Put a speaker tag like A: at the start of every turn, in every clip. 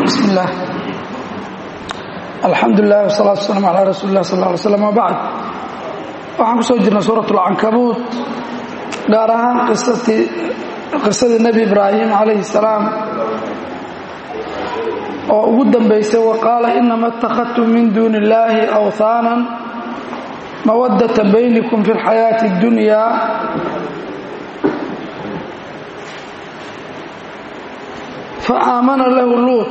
A: bismi illaah alxamdu lilah wsalaatu waslaam calaa rasuuli lah sal ly slam wabacd waxaan ku soo jirnay suurat alcankabuut gaar ahaan qisadii nebi ibraahim calayhi salaam oo ugu dambaysay wa qaala inama اtakhadtum min duuni illaahi awhaanan mawadata baynikum fi اlxayaati اddunya faamana lahu luut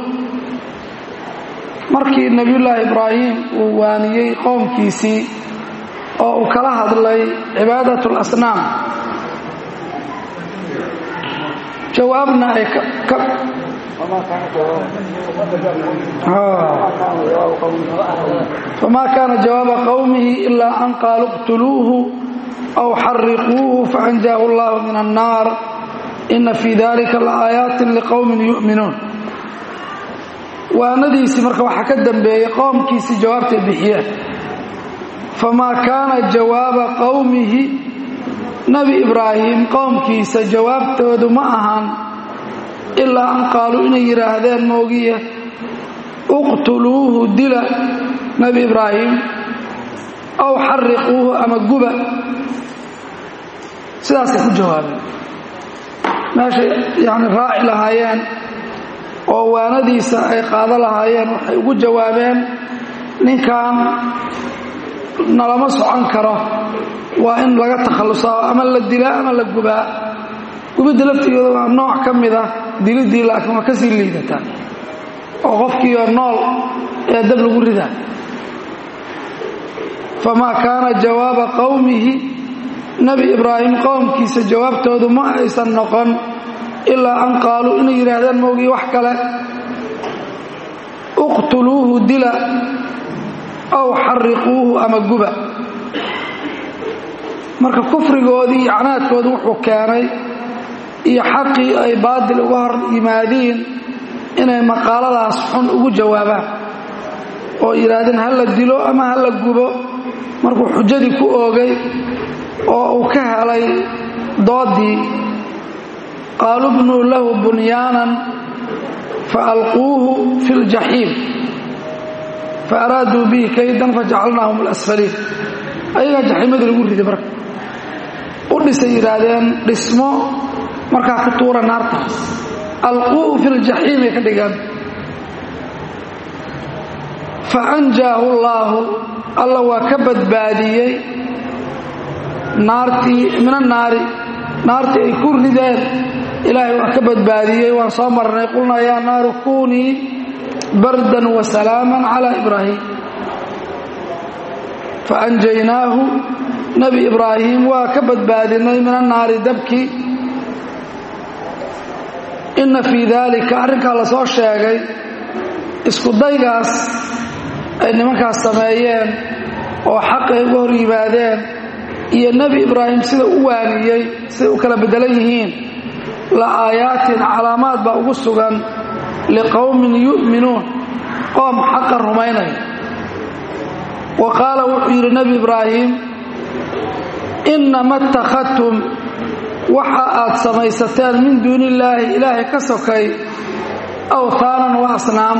A: markii nebiyullaahi ibraahim uu waaniyey qoomkiisii oo uu kala hadlay cibaadat اlasnaam jawaabna ay famaa kaana jawaaba qowmihi ilaa an qaaluu اqtuluuhu aw xariquuhu faanjaahu اllahu min annaar ina fii dalika laaayaati liqowmin yu'minuun waanadiisii marka waxaa ka dambeeyey qowmkiisii jawaabtay bixiyeen famaa kaana jawaaba qowmihi nebi ibraahim qowmkiisa jawaabtoodu ma ahan ilaa an qaaluu inay yidhaahdeen moogiye uqtuluuhu dila nebi ibraahim aw xariquuhu ama guba sidaasay ku jawaabeen meeshay yani raaci lahaayeen oo waanadiisa ay qaado lahaayeen waxay ugu jawaabeen ninkan nalama socon karo waa in laga takhallusaa ama la dilaa ama la gubaa gubidda laftigeeda waa nooc ka mid ah diliddii laakiin waa ka sii liidataa oo qofkiioo nool ee dab lagu ridaa famaa kaana jawaaba qowmihi nebi ibraahim qowmkiisa jawaabtoodu ma aysan noqon ilaa an qaaluu inay yidhaahdeen moogii wax kale uqtuluuhu dila aw xariquuhu ama guba marka kufrigoodii iyo canaadkoodu wuxuu keenay iyo xaqii ay baadil uga hor yimaadiin inay maqaaladaas xun ugu jawaabaan oo yidhaahdeen ha la dilo ama ha la gubo markuu xujadii ku oogay oo uu ka helay doodii qaaluu bnuu lahu bunyaanan faalquuhu fi ljaxiim faaraaduu bihi kaydan fajacalnaahum alasfaliin ayagaa jaxiimadii lagu riday marka u dhisay yidhaahdeen dhismo markaa ku tuura naartaas alquuhu fi ljaxiim ay ka dhigaan fa anjaahu llaahu alla waa ka badbaadiyey naartii min annaari naartii ay ku rideen ilaahay waa ka badbaadiyey waan soo marnay qulnaa yaa naaru kunii bardan wa salaaman calaa ibraahim fa anjaynaahu nebi ibraahim waa ka badbaadinay min annaari dabkii inna fii daalika arrinkaa la soo sheegay isku daygaas ay nimankaas sameeyeen oo xaqay uga hor yimaadeen iyo nebi ibraahim sida u waaniyey siday u kala beddelan yihiin la aayaatin calaamaad baa ugu sugan liqowmin yu'minuun qoom xaqa rumaynaya wa qaala wuxuu yidhi nebi ibraahim innama اtakhadtum waxa aad samaysateen min duuni illaahi ilaahay ka sokay awhaanan wa asnaam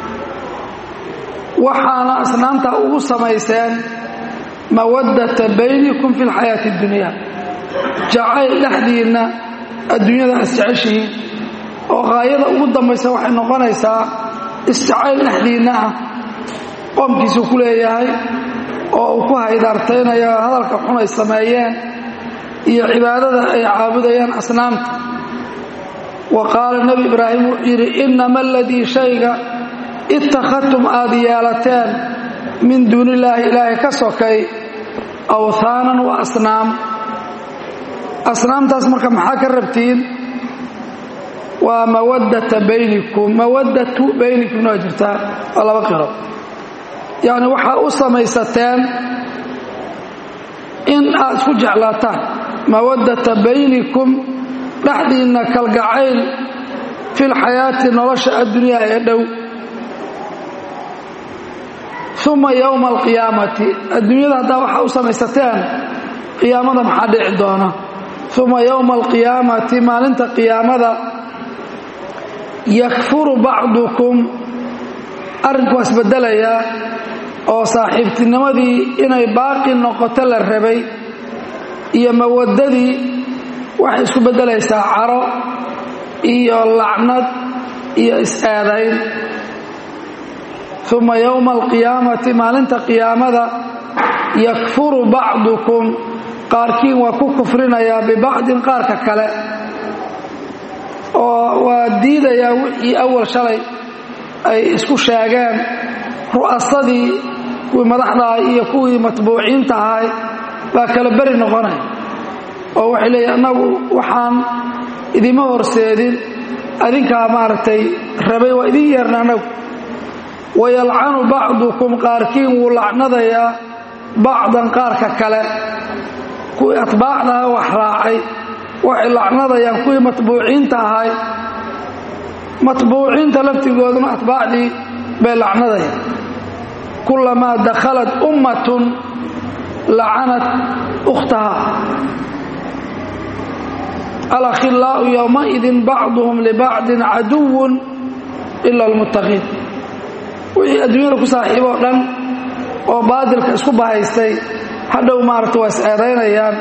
A: waxaana asnaamtaa ugu samayseen mawaddata baynikum fi lxayaati اddunya jacayl dhexdiinna adduunyada isjeceshihiin oo qaayada ugu dambaysa waxay noqonaysaa isjacayl dhexdiinna ah qoomkiisuu ku leeyahay oo uu ku haydaartaynaya hadalka xun ay sameeyeen iyo cibaadada ay caabudayaan asnaamta wa qaala nebi ibraahim wuxuu yidhi innama aladii shayga ittakhadtum aad yeelateen min duuni illaahi ilaahay ka sokay awhaanan wa asnaam asnaamtaas marka maxaa ka rabtiin waa mawaddata baynikum mawaddatu baynikumna waa jirtaa waa laba qiro yacni waxaa u samaysateen in aad isku jeclaataan mawaddata baynikum dhexdiinna kalgacayl fi lxayaati nolosha addunyaa ee dhow uma yowma alqiyaamati adduunyada haddaa waxaa u samaysateen qiyaamada maxaa dhici doona uma yowma alqiyaamati maalinta qiyaamada yakfuru bacdukum arrinku waa isbedelayaa oo saaxiibtinimadii inay baaqi noqoto la rabay iyo mawaddadii waxay isku beddelaysaa caro iyo lacnad iyo is-aadayn uma yowma alqiyaamati maalinta qiyaamada yakfuru bacdukum qaarkiin waa ku kufrinayaa bibacdin qaarka kale oo waa diidayaa wixii awal shalay ay isku sheegeen ru'asadii kuwii madaxdahay iyo kuwii matbuuciinta ahay baa kala beri noqonaya oo waxay leeyihin annagu waxaan idima horseedin adinkaa maaragtay rabay waa idin yeerna annagu wayalcanu bacdukum qaarkiin wuu lacnadayaa bacdan qaarka kale kuwii atbaacdaha wax raacay waxay lacnadayaan kuwii matbuuciinta ahay matbuuciinta laftigooduna atbaacdii bay lacnadayaan kulamaa dakhalat ummatun lacanat ukhtaha alakhilaau yowmaidin bacduhum libacdin caduwun ila almuttaqiin wixii adduunyada ku saaxiiboo dhan oo baadilka isku bahaystay hadhow maaragta waa is-eedaynayaan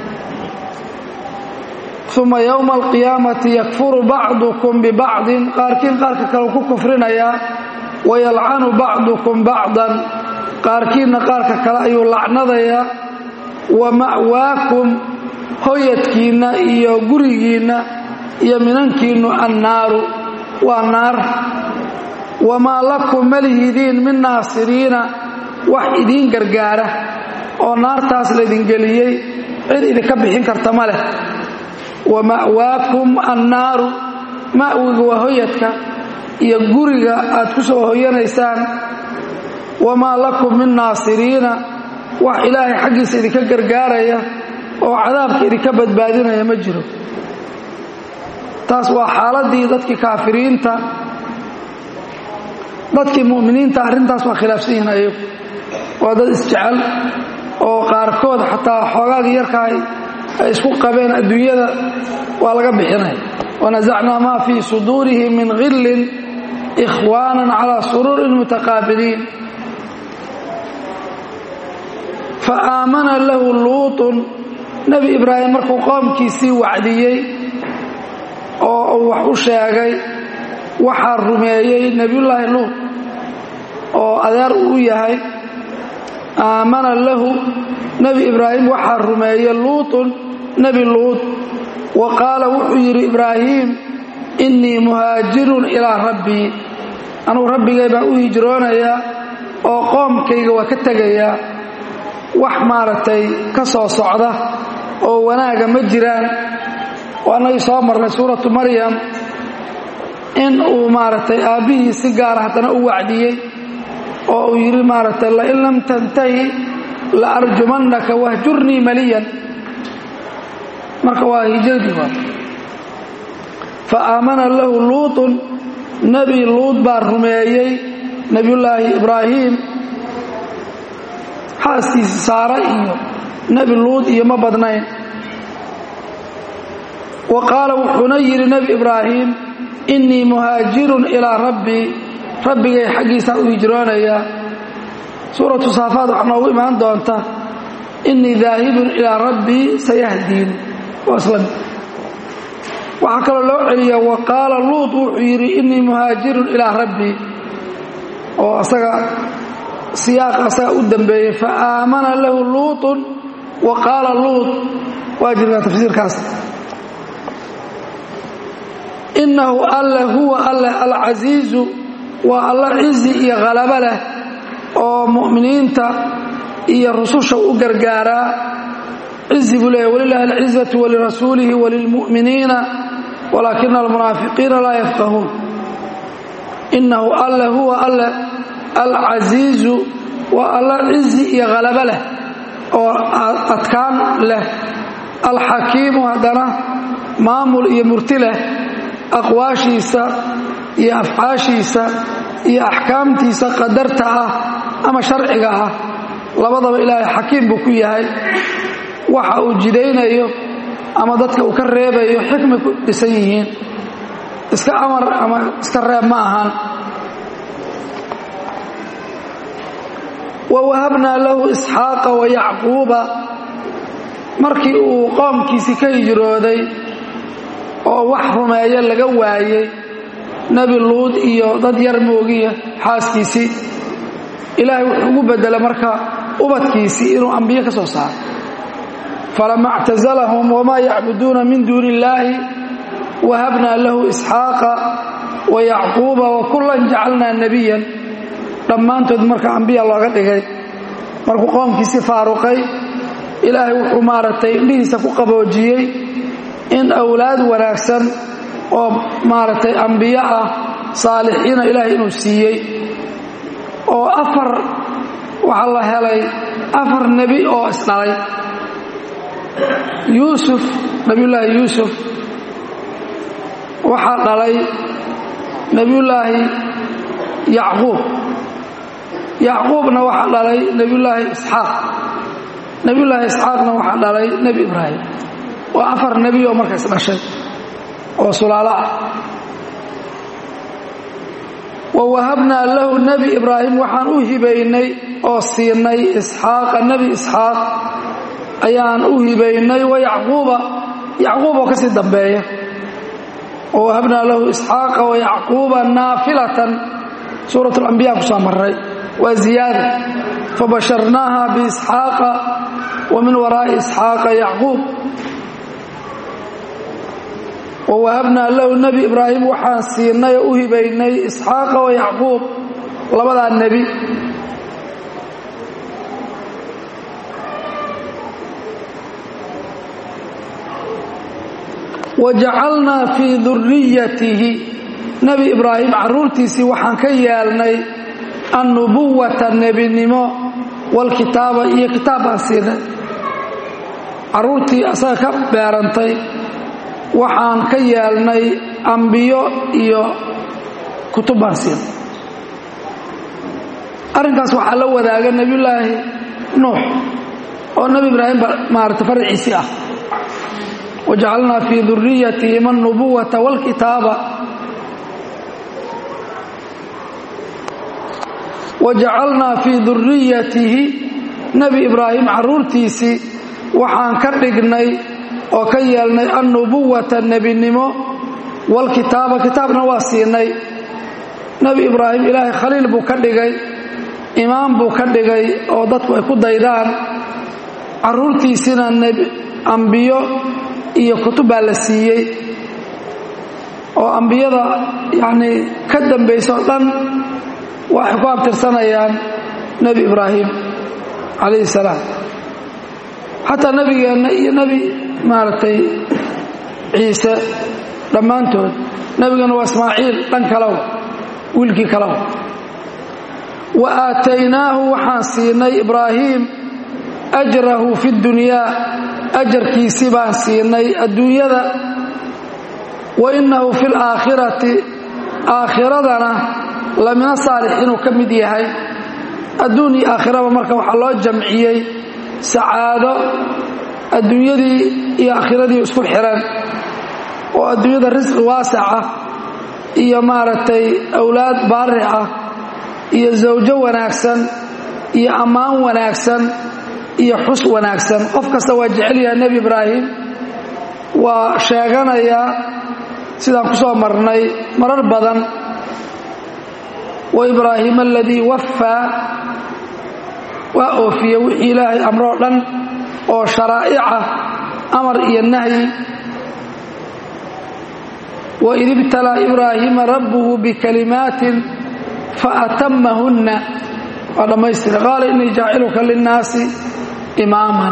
A: uma yowma alqiyaamati yakfuru bacdukum bibacdin qaarkiin qaarka kale ku kufrinayaa wayalcanu bacdukum bacdan qaarkiinna qaarka kale ayuu lacnadayaa wa ma'waakum hoyadkiinna iyo gurigiinna iyo minankiinnu annaaru waa naar wamaa lakum malihidiin min naasiriina wax idiin gargaara oo naartaas laydin geliyey cid idinka bixin karta ma leh wa ma'waakum annaaru ma'wiga waa hoyadka iyo guriga aad ku soo hoyanaysaan wamaa lakum min naasiriina wax ilaahay xaggiisa idinka gargaaraya oo cadaabka idinka badbaadinaya ma jiro taas waa xaaladdii dadkii kaafiriinta dadkii mu'miniinta arrintaas waa khilaafsan yihiin ayagu waa dad isjecel oo qaarkood xataa xoogaagii yarkaay ay isku qabeen adduunyada waa laga bixinaya wanasacnaa maa fii suduurihim min khillin ikhwaanan calaa suruurin mutaqaabiliin fa aamana lahu luutun nebi ibraahim markuu qoomkiisii wacdiyey oo uu wax u sheegay waxaa rumeeyey nebiyullaahi luut oo adeer uu yahay aamana lahu nebi ibraahim waxaa rumeeyey luutun nebi luut wa qaala wuxuu yidhi ibraahiim innii muhaajirun ilaa rabbii anugu rabbigay baan u hijroonayaa oo qoomkayga waa ka tegayaa wax maaragtay ka soo socda oo wanaaga ma jiraan oo annagii soo marnay suuratu maryam in uu maaragtay aabbihii si gaara haddana u wacdiyey oo uu yidhi maaragtay lain lam tantahi la arjumannaka wahjurnii maliyan marka waa hijradii waa fa aamana lahu luutun nebi luut baa rumeeyey nebiyullaahi ibraahiim xaaskiisi saare iyo nebi luut iyo ma badnayn wa qaala wuxuuna yidhi nebi ibraahim innii muhaajirun ilaa rabbii rabbigay xaggiisaa u hijroonayaa suuratu saafaad waxaa noogu imaan doonta innii daahibun ilaa rabbii sayahdiin waa isla waxaa kaloo loo celiya wa qaala luut wuxuu yidhi innii muhaajirun ilaa rabbii oo asaga siyaaqa asaga u dambeeyey fa aamana lahu luutun wa qaala luut waa jirtaa tafsiirkaas innahu alle huwa alle alcasiizu waa alla cizi iyo khalabo leh oo mu'miniinta iyo rususha u gargaaraa cizi buu leeyahy walilahi alcizatu walirasuulihi walilmu'miniina walaakina almunaafiqiina laa yafqahuun innahu alle huwa alle alcasiizu waa alla cizi iyo khalabo leh oo adkaan leh alxakiimu haddana maamul iyo murti leh aqwaashiisa iyo afcaashiisa iyo axkaamtiisa qadarta ah ama sharciga ah labadaba ilaahay xakiim buu ku yahay waxa uu jidaynayo ama dadka uu ka reebayo xikmay ku dhisan yihiin iska amar ama iska reeb ma ahaan wa wahabnaa lahu isxaaqa wa yacquuba markii uu qoomkiisii ka hijrooday oo wax rumeeyo laga waayey nebi luud iyo dad yar moogiya xaaskiisii ilaahay wuxuu ugu beddelay marka ubadkiisii inuu ambiyo ka soo saaro falama اctazalahum wmaa yacbuduuna min duuni illaahi wahabnaa lahu isxaaqa wa yacquuba wa kullan jacalnaa nebiyan dhammaantood marka ambiya looga dhigay markuu qoomkiisii faaruqay ilaahay wuxuu maaragtay indhihiisa ku qaboojiyey in awlaad wanaagsan oo maaragtay ambiyo ah saalixiina ilaahay inuu siiyey oo afar waxaa la helay afar nebi oo isdhalay yuusuf nebiyullaahi yuusuf waxaa dhalay nebiyullaahi yacquub yacquubna waxaa dhalay nebiyullaahi isxaaq nebiyullaahi isxaaqna waxaa dhalay nebi ibraahim waa afar nebi oo markaas dhashay oo sulaalo ah wa wahabnaa lahu nebi ibraahim waxaan u hibaynay oo siinay isxaaqa nebi isxaaq ayaan u hibaynay wa yacquuba yacquub oo ka sii dambeeya wa wahabnaa lahu isxaaqa wa yacquuba naafilatan suurat alambiya ku soo maray waa ziyaada fabasharnaaha biisxaaqa wa min waraa'i isxaaqa yacquub wa wahabnaa lahu nebi ibraahim waxaan siinay oo u hibaynay isxaaqa wa yacquub labadaa nebi wa jacalnaa fii duriyatihi nebi ibraahim carruurtiisii waxaan ka yeelnay annubuwata nebinimo walkitaaba iyo kitaab baan siinay carruurtii asaga ka beerantay waxaan ka yeelnay ambiyo iyo kutub baan siinay arrinkaas waxaa la wadaaga nebiyullaahi nuux oo nebi ibraahim maarata farciisii ah wajacalnaa fii duriyatihim alnubuwata wاlkitaaba wajacalnaa fii duriyatihi nebi ibraahim carruurtiisii waxaan ka dhignay oo ka yeelnay annubuwata nebinimo wاlkitaaba kitaabna waa siinay nebi ibraahim ilaahay khaliil buu ka dhigay imaam buu ka dhigay oo dadku ay ku daydaan carruurtiisina ambiyo iyo kutub baa la siiyey oo ambiyada yacnii ka dambayso o dhan waxay ku abtirsanayaan nebi ibraahim calayhi salaam xataa nebigeenna iyo nebi maaragtay ciise dhammaantood nebigeenna waa ismaaciil dhan kalow wiilkii kalow wa aataynaahu waxaan siinay ibraahim ajrahu fi dunyaa ajarkiisii baan siinay adduunyada wa innahu fi laakhirati aakhiradana lamina saalix inuu ka mid yahay adduun iyo aakhiraba marka waxaa loo jamciyey sacaado adduunyadii iyo aakhiradii isku xiran oo adduunyada risqi waasaca iyo maaragtay awlaad baari ah iyo zawjo wanaagsan iyo ammaan wanaagsan iyo xus wanaagsan qof kasta waa jecel yahay nebi ibraahim waa sheeganayaa sidaan ku soo marnay marar badan wa ibraahima aladii waffaa waa oofiye wixii ilaahay amroo dhan oo sharaa'ica amar iyo nahyi waid ibtalaa ibraahiima rabbuhu bikalimaatin faatamahunna waa dhammaystira qaala innii jaaciluka linnaasi imaaman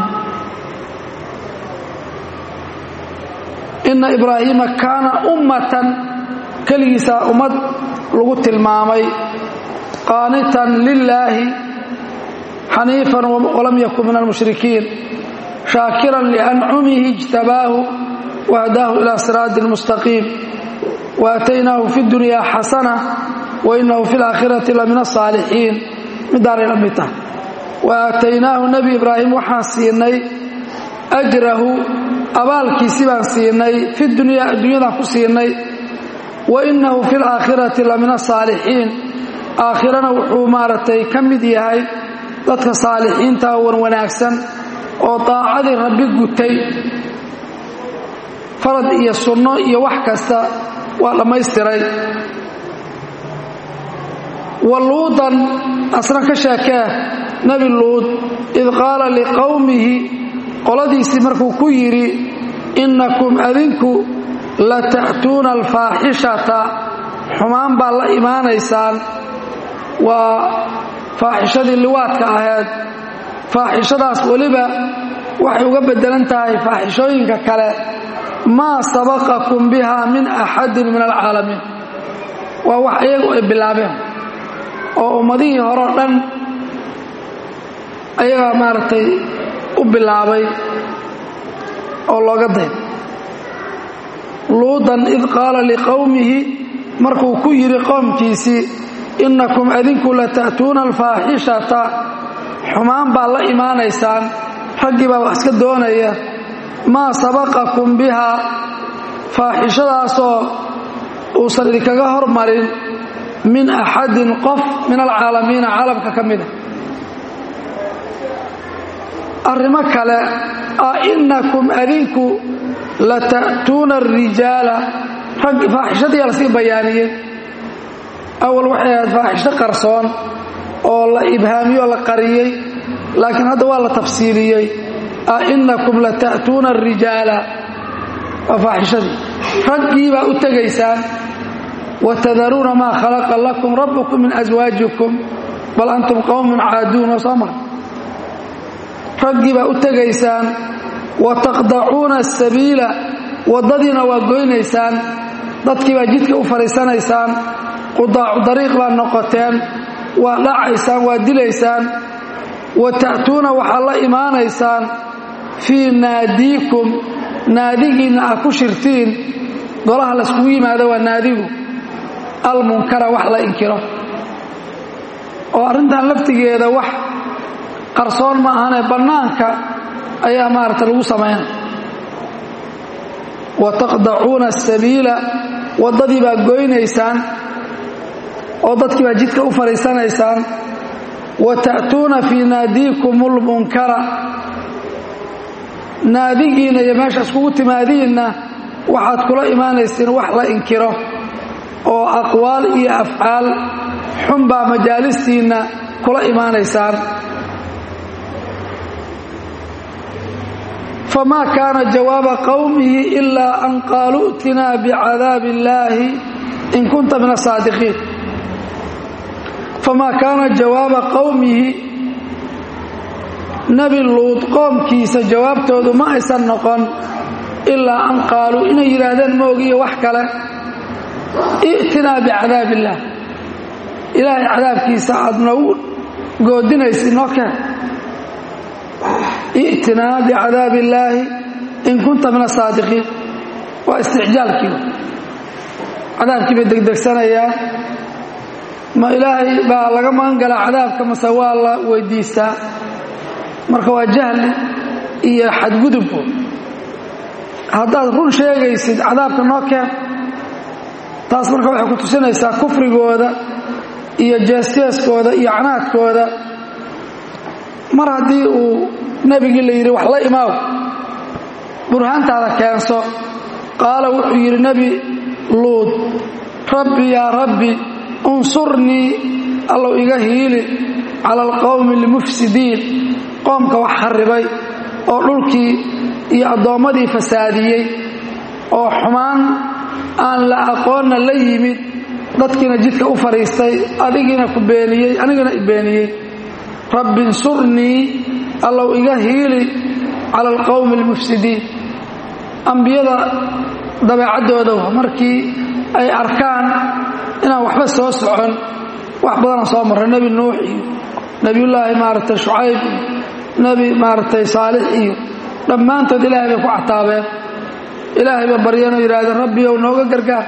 A: inna ibraahiima kaana ummatan keligiisaa ummad lagu tilmaamay qaanitan lilaahi xaniifan walam yakun min almushrikiin shaakiran liancumihi ijtabaahu wahdaahu ilaa siraadi mustaqiim waataynaahu fi dunyaa xasana wainahu fi laakhirati la min asaalixiin midaanay la mid tahay wa aataynaahu nebi ibraahim waxaan siinay ajrahu abaalkiisi baan siinay fi dunyaa adduunyadaan ku siinay wa innahu fi laakhirati la min asaalixiin aakhirana wuxuu maaragtay ka mid yahay dadka saalixiinta wan wanaagsan oo daacadii rabbi gutay farad iyo sunno iyo wax kasta waa dhammaystiray wa luudan asna ka sheekee nebi luud id qaala liqowmihi qoladiisii markuu ku yidhi innakum adinku la ta'tuuna alfaaxishata xumaan baad la imaanaysaan waa faaxishadii liwaadka ahayd faaxishadaas weliba waxay uga beddelan tahay faaxishooyinka kale maa sabaqakum biha min axadin min alcaalamiin waa wax iyagu ay bilaabeen oo ummadihii horeo dhan ayagaa maaragtay u bilaabay oo looga day luudan id qaala liqowmihi markuu ku yidhi qowmkiisii innakum adinku la ta'tuuna alfaaxishata xumaan baad la imaanaysaan raggii baa wax iska doonaya maa sabaqakum bihaa faaxishadaasoo uusan idinkaga hormarin min axadin qof min alcaalamiina caalamka ka mida arrimo kale a innakum adinku la ta'tuuna arijaala rag faaxishadii la sii bayaaniyey awal waxay ahayd faaxisho qarsoon oo la ibhaamiyey oo la qariyey laakiin hadda waa la tafsiiliyey a innakum la ta'tuuna arijaala waa faaxishadii raggii baa u tegaysaan watadaruuna maa khalaqa lakum rabbukum min aswaajikum bal antum qowmun caaduun oo soo mara raggii baa u tegaysaan wa taqdacuuna asabiila waddadiina waa goynaysaan dadkii baa jidka u fadhiisanaysaan qudaacu dariiq baa noqoteen waa dhacaysaan waa dilaysaan wa ta'tuuna waxaad la imaanaysaan fii naadiikum naadigiinna ah ku shirtiin golaha layskugu yimaado waa naadigu almunkara wax la inkiro oo arrintan laftigeeda wax qarsoon ma ahane bannaanka ayaa maaragta lagu samaynaya wa taqdacuuna asabiila waddadii baa goynaysaan oo dadkii baa jidka u fadhiisanaysaan wa ta'tuuna fii naadiikum ulmunkara naadigiinna iyo meesha iskugu timaadiinna waxaad kula imaanaysiin wax la inkiro oo aqwaal iyo afcaal xunbaa majaalistiinna kula imaanaysaan famaa kaana jawaaba qowmihi ilaa an qaaluu i'tinaa bicadaabi illaahi in kunta min asaadiqiin famaa kaana jawaaba qowmihi nebi luud qoomkiisa jawaabtoodu ma aysan noqon ilaa an qaaluu inay yidhaahdeen moogiyo wax kale i'tinaa bicadaab illaah ilaahay cadaabkiisa aad noogu goodinaysa noo keen i'tinaa bicadaab illaahi in kunta min asaadiqiin waa isticjaalkii cadaabkii bay degdegsanayaan ma ilaahay baa laga magan galaa cadaabka mase waa la weydiistaa marka waa jahli iyo xadgudubku haddaad run sheegaysid cadaabka noo keen taas marka waxay ku tusinaysaa kufrigooda iyo jeesjeeskooda iyo canaadkooda mar haddii uu nebigii la yidhi wax la imaaw burhaantaada keenso qaala wuxuu yidhi nebi luud rabbi yaa rabbi unsurnii allow iga hiili cala alqowmi almufsidiin qoomka wax kharribay oo dhulkii iyo addoommadii fasaadiyey oo xumaan aan la aqoonna la yimid dadkiina jidka u fadhiistay adigiina ku beeniyey anigana i beeniyey rabbi insurnii allow iga hiili cala alqowmi almufsidiin ambiyada dabeecaddooda markii ay arkaan inaan waxba soo socon wax badana soo marray nebi nuux iyo nebiyullaahi maaragtay shucayb iyo nebi maaragtay saalix iyo dhammaantood ilaahay bay ku cataabeen ilaahay ba baryeenoo yidhaahdeen rabbiyow nooga gargaar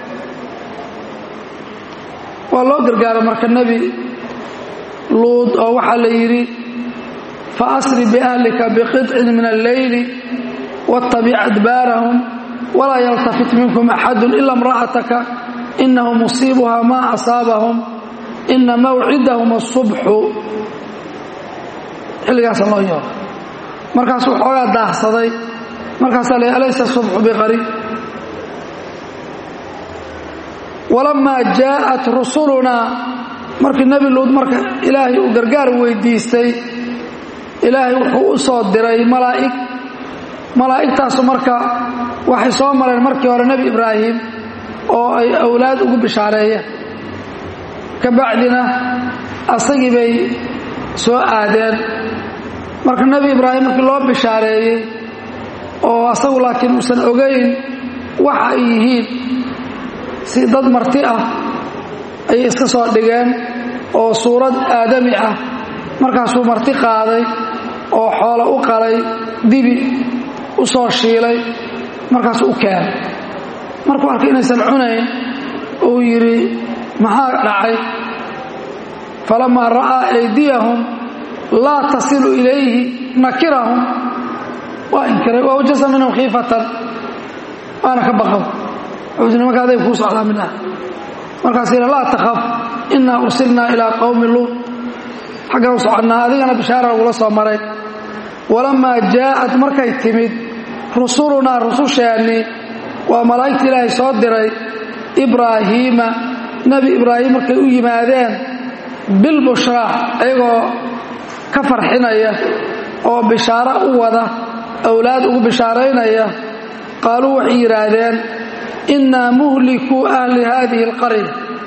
A: waa loo gargaara marka nebi luud oo waxaa la yidhi fa asri biahlika biqidcin min alleyli wattabic adbaarahum walaa yaltafit minkum axadun ila imra'ataka inahu musiibuha maa asaabahum ina mawcidahum asubxu xilligaasa loo yeero markaasuu xoogaa daahsaday markaasaa la alaysa subxu biqariib walamaa jaa'at rusulunaa markii nebi luud marka ilaahay uu gargaar weydiistay ilaahay wuxuu u soo diray malaa'ig malaa'igtaasu marka waxay soo mareen markii hore nebi ibraahim oo ay awlaad ugu bishaareeyeen ka bacdina asagii bay soo aadeen marka nebi ibraahim markii loo bishaareeyey oo asagu laakiin uusan ogayn waxa ay yihiin si dad marti ah ayay iska soo dhigeen oo suurad aadami ah markaasuu marti qaaday oo xoolo u qalay dibi u soo shiilay markaasuu u keenay markuu arkay inaysan cunayn uu yidhi maxaa dhacay falamaa ra'aa aydiyahum laa tasilu ilayhi nakirahum waa inkiray waa wajasa minhum khiifatan waana ka baqan wuxuu nimanka aday kuu socdaa min ah markaas yidha laa takhaf innaa ursilnaa ilaa qowmi luud xaggan u soconnaa adigana bishaara lagula soo maray walamaa jaa'at markay timid rusulunaa rususheennii waa malaa'igta ilaahay soo diray ibraahiima nebi ibraahim markay u yimaadeen bilbushraa ayagoo ka farxinaya oo bishaaro u wada awlaad ugu bishaaraynaya qaaluu waxay yidhaahdeen innaa muhlikuu ahli haadihi alqarya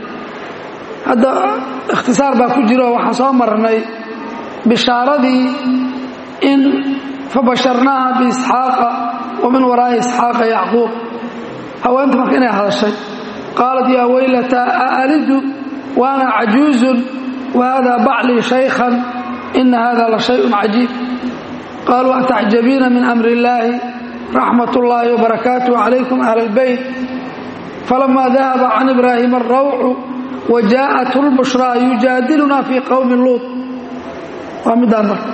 A: hadda ikhtisaar baa ku jiro waxaan soo marnay bishaaradii in fabasharnaaha biisxaaqa wa min waraa'i isxaaqa yacquub haweenta marka inay hadashay qaalat yaa weylataa aalidu wa ana cajuuzun wa haadaa baclii shaykhan ina hada la shayun cajiib qaaluu atacjabiina min amri illaahi raxmat ullaahi wabarakaatuh calaykum ahla albayt falamaa dahaba can ibraahima alrawcu wa jaa'athu lbushraa yujaadiluna fii qowmi luud waa midaan marka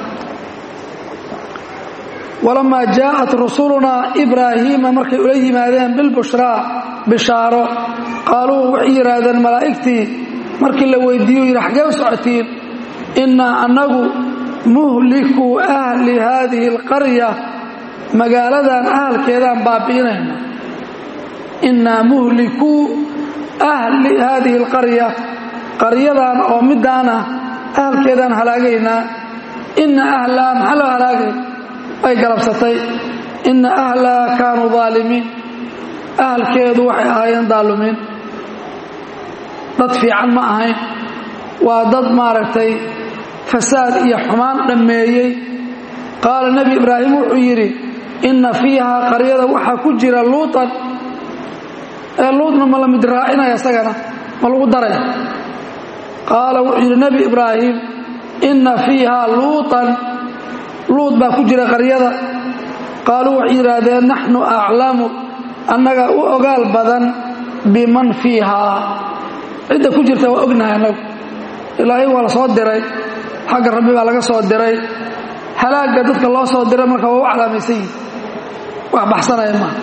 A: walamaa jaa'at rusulunaa ibraahiima markay ula yimaadeen bilbushraa bishaaro qaaluu waxay yidhaahdeen malaa'igtii markii la weydiiyo yidhi xaggee u socotiin innaa annagu muhlikuu ahli haadihi alqarya magaaladan ahalkeedaan baabi'inayna innaa muhlikuu ahli haadihi alqarya qaryadan oo middaana ahalkeedaan halaagaynaa inna ahlaha maxaa loo halaagay ay galabsatay inna ahlaha kaanuu daalimiin ahalkeedu waxay ahaayeen daalumiin dad fiican ma ahayn waa dad maaragtay fasaad iyo xumaan dhammeeyey qaala nebi ibraahim wuxuu yidhi inna fiihaa qaryada waxaa ku jira luutan ee luudna ma la mid raacinaya isagana ma lagu daray qaala wuxuu yidhi nebi ibraahim inna fiihaa luutan luud baa ku jira qaryada qaaluu waxay yidhaahdeen naxnu aclamu annaga u ogaal badan biman fiihaa cidda ku jirta waa ognahay annagu ilaahay waa la soo diray xagga rabbi baa laga soo diray halaagga dadka loo soo diray marka waa u calaamaysan yihin wax baxsanaya maaha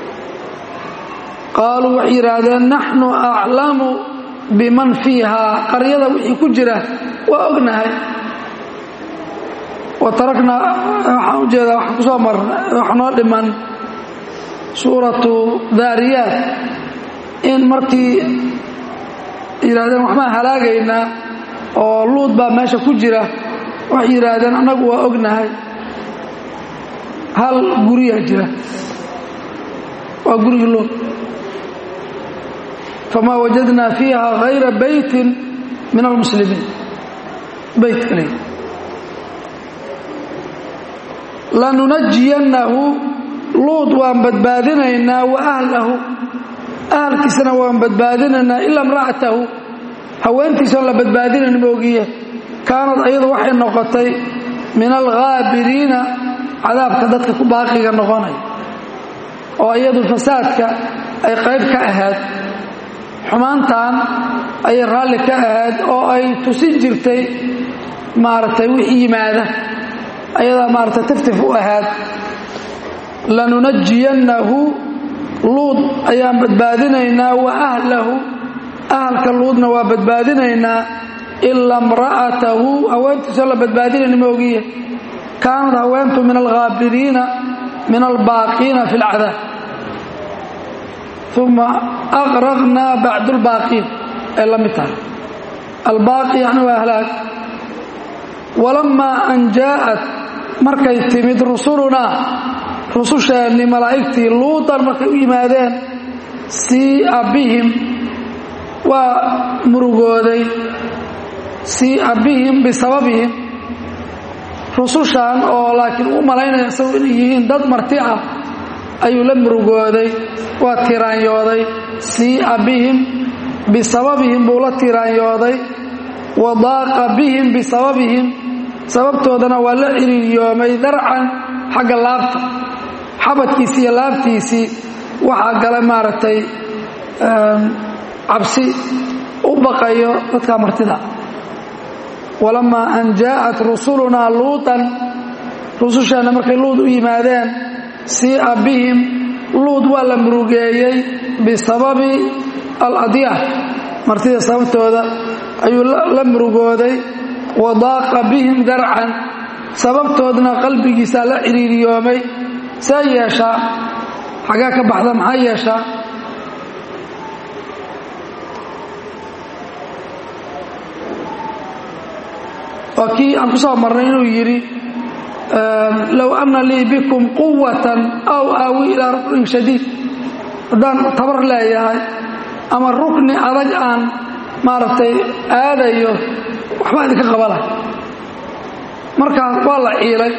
A: qaaluu waxay yidhaahdeen naxnu aclamu biman fiihaa qaryada wixii ku jira waa ognahay wa taraknaa waxaan u jeedaa waxaan ku soo marna wax noo dhiman suuratu daariyaat in markii yidhahdeen waxbaan halaagaynaa oo luud baa meesha ku jira waxay yidhaahdeen annagu waa ognahay hal guriyaa jira waa gurigii luud famaa wajadnaa fiiha hayra beytin min almuslimiin beyt kaliya lanunajiyannahu luud waan badbaadinaynaa wa ahlahu ahalkiisana waan badbaadinaynaa ilaa imra'atahu haweentiisoon la badbaadinayn moogiye kaanad ayadu waxay noqotay min alghaabiriina cadaabka dadka ku baaqiga noqonaya oo iyadu fasaadka ay qayb ka ahayd xumaantan ayay raalli ka ahayd oo ay tusin jirtay maaragtay wixii yimaada ayadaa maaragtay tiftif u ahayd lanunajiyannahu luud ayaan badbaadinaynaa wa ahlahu ahalka luudna waa badbaadinaynaa ilaa imra'atahu haweentiisoo la badbaadinayna moogiye kaanad haweentu min alghaabiriina min albaaqiina fi اlcadaab uma aqraqnaa bacdu اlbaaqiin ay la mid tahay albaaqi yani waa halaag walamaa an jaa'at markay timid rusulunaa rususheenni malaa'igtii luudan markay u yimaadeen sii'a bihim waa murugooday sii'a bihim bisababihim rusushan oo laakiin u malaynaya isagu inay yihiin dad marti ah ayuu la murugooday waa tiraanyooday sii'a bihim bisababihim buu la tiraanyooday wa daaqa bihim bisababihim sababtoodana waa la ciriiryoomay darcan xagga laabta xabadkiisii iyo laabtiisii waxaa gala maaragtay cabsi u baqayo dadka martida walamaa an jaa'at rusulunaa luutan rususheenna markay luud u yimaadeen sii'a bihim luud waa la murugeeyey bisababi aladyaah martida sababtooda ayuu la murugooday wa daaqa bihim darcan sababtoodna qalbigiisaa la ciriiriyoomay see yeeshaa xagee ka baxda maxaa yeeshaa waa kii aan ku soo marnay inuu yidhi low anna lii bikum quwatan aw aawi ilaa ruknin shadiid haddaan tabar leeyahay ama rukni adag aan maaragtay aadayo waxbaa idinka qabala markaas waa la ciilay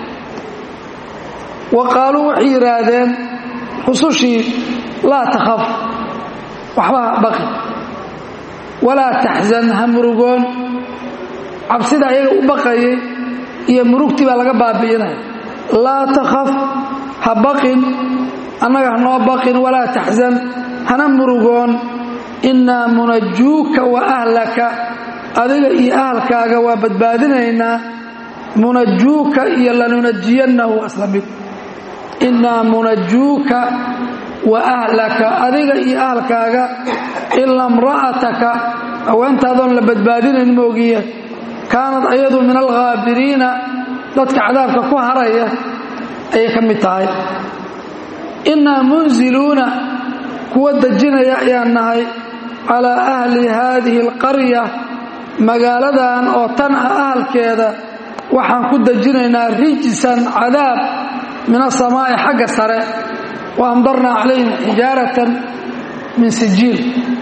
A: wa qaaluu waxay yidhaahdeen rusushii laa takhaf waxba ha baqi walaa taxzan ha murugoon cabsida ayaga u baqayay iyo murugtii baa laga baabi'inaya laa takhaf ha baqin annaga hanoo baqin walaa taxzan hana murugoon innaa munajuuka wa ahlaka adiga iyo ahalkaaga waa badbaadinaynaa munajuuka iyo lanunajiyannahu asla mid innaa munajuuka wa ahlaka adiga iyo ahalkaaga ila mra'ataka haweentaadoon la badbaadinayn moogiye kaanad ayadu min alghaabiriina dadka cadaabka ku haraya ayay ka mid tahay innaa munziluuna kuwa dejinaya ayaan nahay calaa ahli haadihi alqarya magaaladan oo tan ah ahalkeeda waxaan ku dejinaynaa rijsan cadaab min asamaa'i xagga sare wa amdarnaa calayhim xijaaratan min sijiil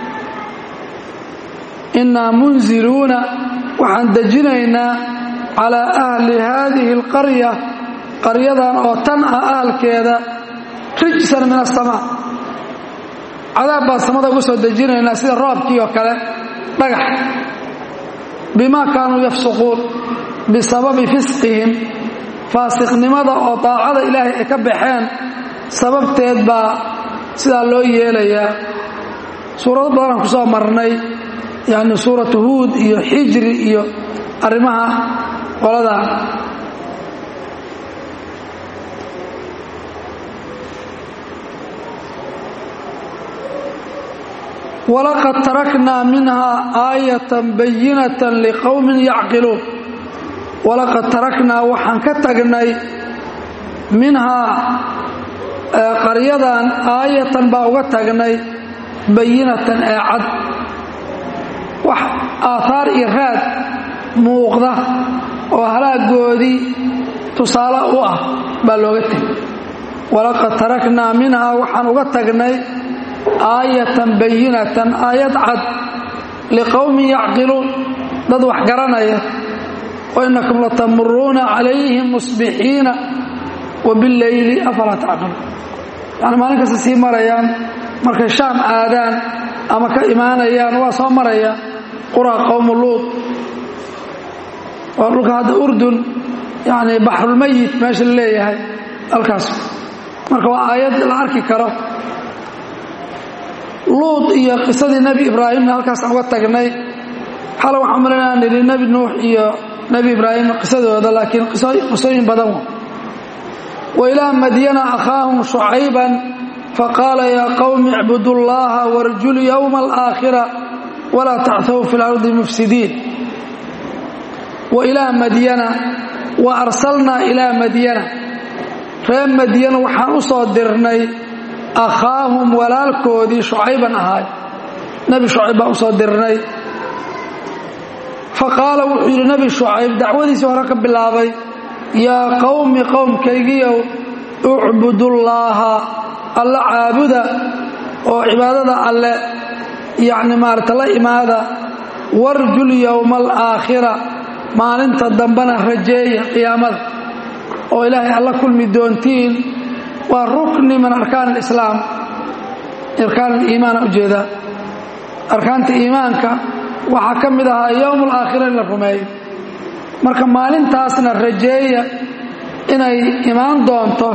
A: innaa munziluuna waxaan dejinaynaa calaa ahli haadihi alqarya qaryadan oo tan ah ahalkeeda rijsan min asamaa cadaab baan samada ugu soo dejinaynaa sida roobkii oo kale dhagax bimaa kaanuu yafsuquun bisababi fisqihim faasiqnimada oo daacada ilaahay ay ka baxeen sababteed baa sidaa loo yeelayaa suurado badanaan ku soo marnay yacni suuratu huud iyo xijri iyo arrimaha qolada walaqad taraknaa minhaa aayatan bayinatan liqowmin yacqiluun walaqad taraknaa waxaan ka tagnay minhaa qaryadan aayatan baa uga tagnay bayinatan ee cad wax aaahaar iyo raad muuqda oo halaagoodii tusaale u ah baa looga tegay walaqad taraknaa minhaa waxaan uga tagnay aayatan bayinatan aayad cad liqowmin yacqiluun dad wax garanaya wainakum latamuruuna calayhim musbixiina wa bileyli afalaa tacqiluun yani maalin kasta sii marayaan markay shaam aadaan ama ka imaanayaan waa soo maraya qura qowmu luud waa dhulka hadda urdun yani baxrulmayit meesha la leeyahay halkaas marka waa aayad la arki karo luud iyo qisadii nebi ibraahimna halkaasaan uga tagnay xala waxaan malayna nidhi nebi nuux iyo nebi ibraahim qisadooda laakiin qisooyin badan wa ilaa madyana akhaahum shucayban faqaala yaa qowmi icbudu llaha warjuu yowma alaakhira walaa tachow fi lardi mufsidiin wa ilaa madyana wa arsalnaa ilaa madyana reer madyana waxaan u soo dirnay akhaahum walaalkoodii shucayban ahaay nebi shucayb baan u soo dirnay fa qaala wuxuu yidhi nebi shucayb dacwadiisii hore ka bilaabay yaa qowmi qowmkaygiyow ucbudullaaha alla caabuda oo cibaadada alle yacni maarata la imaada warjul yowma alaakhira maalinta dambena rajeeya qiyaamada oo ilaahay alla kulmi doontiin waa rukni min arkaan alislaam arkaan aliimaana ujeedaa arkaanta iimaanka waxaa ka mid ahaa yowm alaakhira in la rumeeyo marka maalintaasna rajeeya inay imaan doonto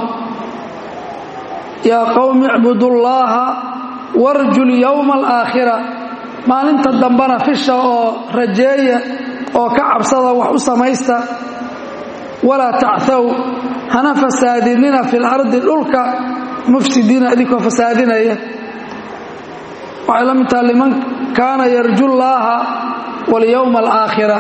A: yaa qowmi icbudullaaha warjul yowma alaakhira maalinta dambena fisha oo rajeeya oo ka cabsada wax u samaysta walaa tacthow hana fasaadinina fi lardi dhulka mufsidiina idinkoo fasaadinaya waxay la mid taha liman kaana yarju llaaha walyowma alaakhira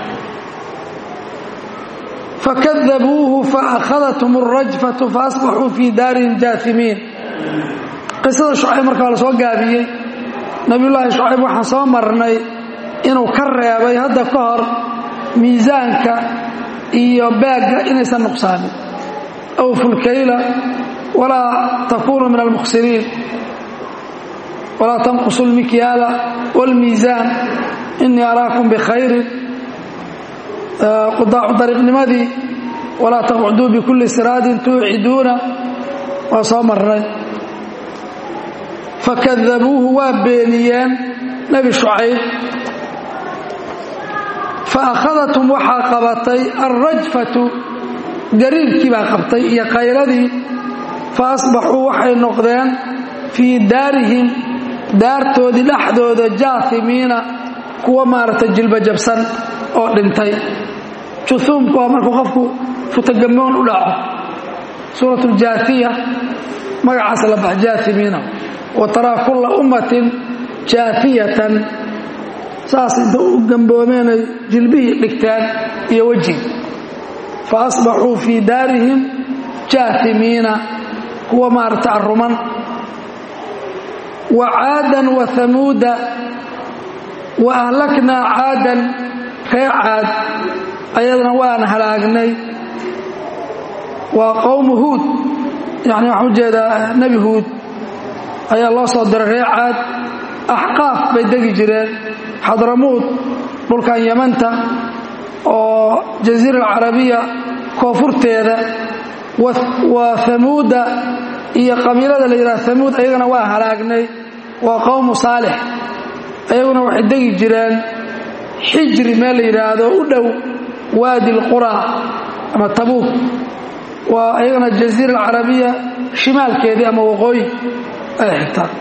A: fakadabuuhu faakhadathm alrajfatu faasbaxuu fii daarihim jaasimiin qisada shucayb markaa la soo gaabiyey nebiyullaahi shucayb waxaan soo marnay inuu ka reebay hadda ka hor miisaanka iyo baagga inaysan nuqsaamin awfulkayla walaa takuunu min almukhsiriin walaa tanqusu lmikyaala wاlmiisaan inii araakum bikhayrin qudaacu dariiqnimadii walaa taqcuduu bikulli siraadin tuuciduuna waa soo marnay fakadabuuhu waa beeniyeen nebi shucayb faakhadathm waxaa qabatay alrajfatu gariirkii baa qabtay iyo qayladii fa asbaxuu waxay noqdeen fii daarihim daartoodii dhexdooda jaahimiina kuwa maaragtay jilbajabsan oo dhintay juhuumku waa markuu qofku futagamoon u dhaco suurat ljaahiya magacaas la bax jaahimiina wa taraa kulla ummatin jaafiyatan saas inta u gamboomeenay jilbihii dhigtaan iyo wejiga fa asbaxuu fii daarihim jaahimiina kuwa maaragta aruman wa caadan wa hamuuda wa ahlaknaa caadan ree caad ayadana waan halaagnay waa qowmu huud yani waxaan u jeedaa nebi huud ayaa loo soo diray ree caad axqaaf bay degi jireen xadramuud dhulkan yamanta oo jasiira alcarabiya koonfurteeda wa hamuuda iyo qabiilada la yidhaha hamuud ayagana waa halaagnay waa qowmu saalix ayaguna waxay degi jireen xijri meel la yidhaahdo u dhow waadi lqura ama tabuuk waa ayagana jasiira alcarabiya shimaalkeedii ama waqooyi ay xigtaan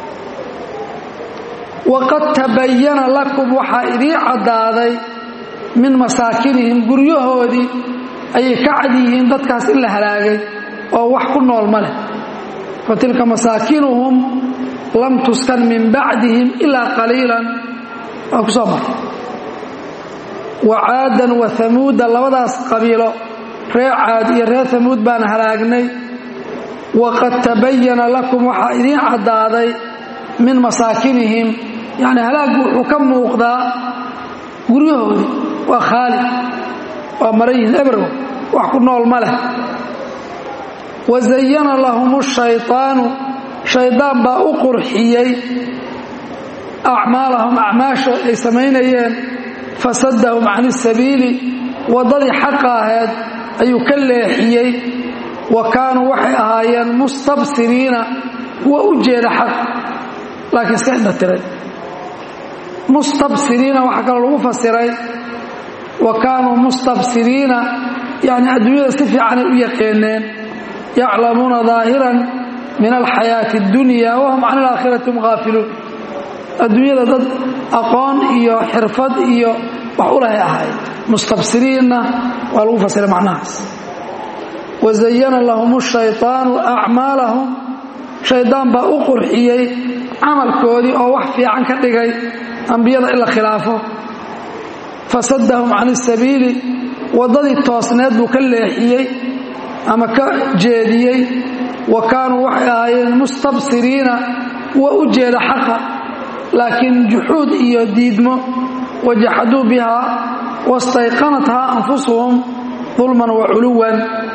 A: waqad tabayana lakum waxaa idii caddaaday min masaakinihim guryahoodii ayay ka cad yihiin dadkaas in la halaagay oo wax ku nool ma leh fa tilka masaakinuhum lam tuskan min bacdihim ilaa qaliilan waa ku soo maray wa caadan wa hamuuda labadaas qabiilo reer caad iyo reer hamuud baan halaagnay waqad tabayana lakum waxaa idiin caddaaday min masaakinihim yacni halaaggu wuxuu ka muuqdaa guryahoodii waa khaali waa marayihin ebrow wax ku nool ma leh wa zayana lahum shayطaanu shaydaan baa u qurxiyey acmaalahum acmaasha ay samaynayeen fasadahum can isabiili waddadii xaqa ahayd ayuu ka leexiyey wa kaanuu waxay ahaayeen mustabsiriina kuwa u jeeda xaq laakiin iska indha tiray mustabsiriina waxaa kaloo lagu fasiray wa kaanuu mustabsiriina yacni adduunyada si fiicanay u yaqeeneen yaclamuuna daahiran min alxayaati اddunya wahum can alaakhirati hum haafiluun adduunyada dad aqoon iyo xirfad iyo wax u lahay ahayd mustabsiriinna waa lagu fasiray macnahaas wazayana lahum shayطaanu acmaalahum shaydaan baa u qurxiyey camalkoodii oo wax fiican ka dhigay ambiyada in la khilaafo fasadahum can isabiili waddadii toosneed buu ka leexiyey ama ka jeediyey wa kaanuu waxay ahaayeen mustabsiriina kuwa u jeeda xaqa laakiin juxuud iyo diidmo wajaxaduu bihaa wastayqanathaa anfusuhum dulman wa culuwan